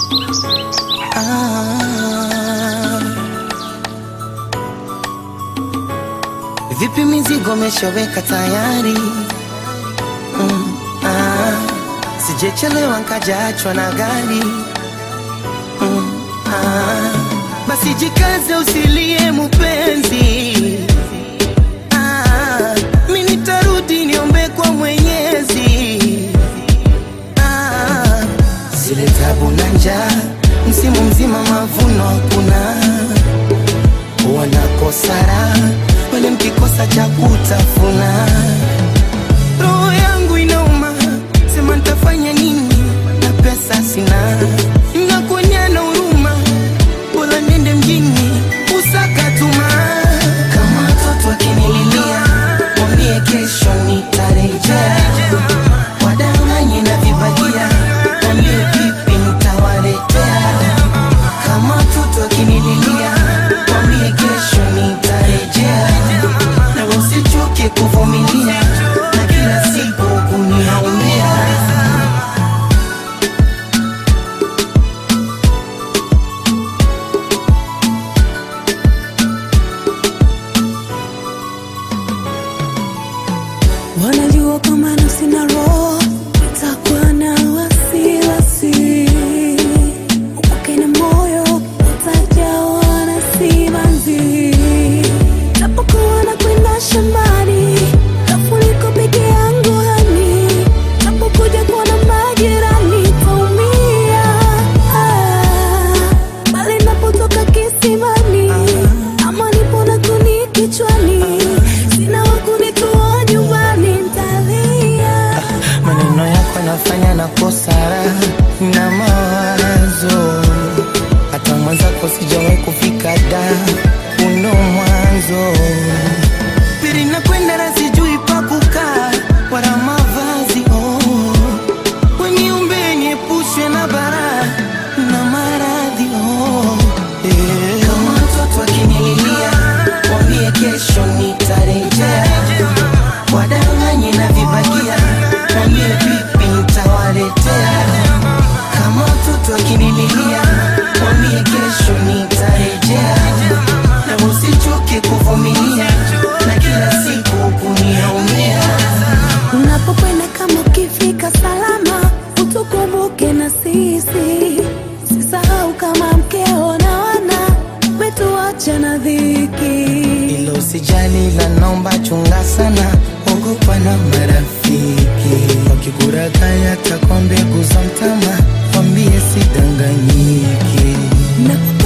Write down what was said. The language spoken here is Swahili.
Ah. Vipi mizigo meshaweka tayari? Mm, ah. Sijechelewa nkajaachwa na gari. Mm, ah. Basi jikaze usilie mupenzi. Ah, mi nitarudi niombe kwa Mwenyezi. Ah, zile tabu na njaa, msimu mzima mavuno hakuna, wanakosa raha wale mkikosa cha kutafuna. Roho yangu inauma, sema nitafanya nini na pesa sina, nakuonyana huruma, bora nende mjini usaka tuma. Kama watoto akinililia, mwambie kesho nitarejea wadanganye na vibagia, mwambie vipi nitawaletea. Kama mtoto akinililia, mwambie kesho nitarejea, na usichoke kuvumilia na kila siku kuniaumia. Wanajua kama nafsi na roho itakuwa na wasiwasi, upake na moyo utajawa na simanzi. Napokuwa na kwenda shambani, kafuniko peke yangu hani, napokuja kuona majirani taumia. Ah, bali napotoka kisimani, ama nipo na kuni kichwani, sina wa kunitoa nyumbani, ntalia. Maneno yako yanafanya nakosa raha na mawazo, hata mwenzako sijawahi kufika da uno mwanzo pili nakwenda na sijui pa kukaa wala mavazi oh. Weniumbe niepushwe na bara na maradhi oh. yeah. Kama mtoto akinililia, mwambie kesho nitarejea wadanganye na vibagia, mwambie vipi nitawaletea. Kama mtoto akinililia, mwambie kesho nitarejea, na usichoke kuvumilia na kila siku kuniaumia. Unapokwenda kama ukifika salama, utukumbuke na sisi. Sisahau kama mkeo na wana wetuacha na dhiki. Ilo usijali la naomba chunga sana, ogopa na marafiki wakikurakaya takwa mbegu za mtama, wambie sidanganyiki. Na